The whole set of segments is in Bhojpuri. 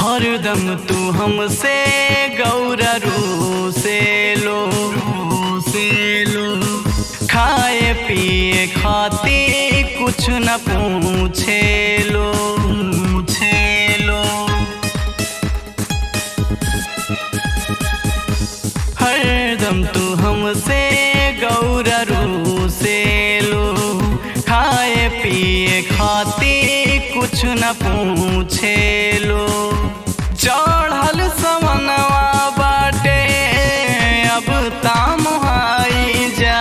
हरदम तू हमसे गौरा रू से लो से लो खाए पिए खाते कुछ न पूछे लो पूछे लो हरदम तू हमसे गौरा रू से लो खाए पिए खाते कुछ न पूछे लो चढ़ल समनवा बाटे अब ताम हाई जा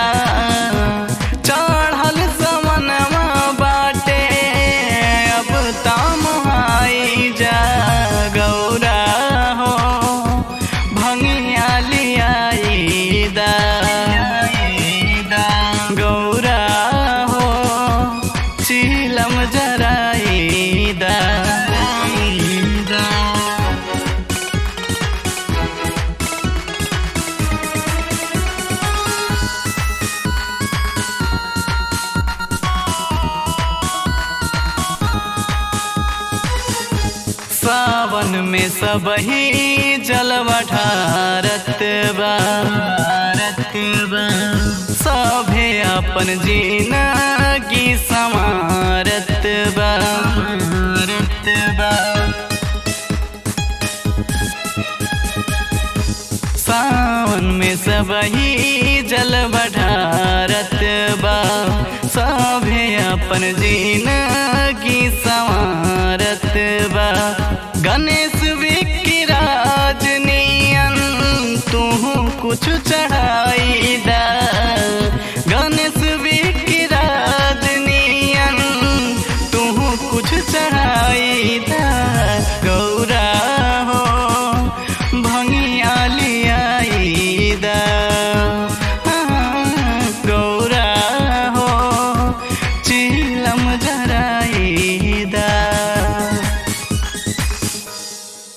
चढ़ल समनवा बाटे अब ताम हाई जा गौरा हो भंगिया लियाई दा गौरा हो चीलम जराई दा सावन में सब ही जलवा ढारत बारत बा सभे अपन जीना की समारत बारत बा सावन में सब ही जल बढ़ारत बा सभे अपन जीना की संवारत बा गणेश विकिराज नियन तू कुछ चढ़ाई दा गणेश विकिराज नियन तू कुछ चढ़ाई दा गौरा हो भंगिया लियाई दा गौरा हो चिलम जराई दा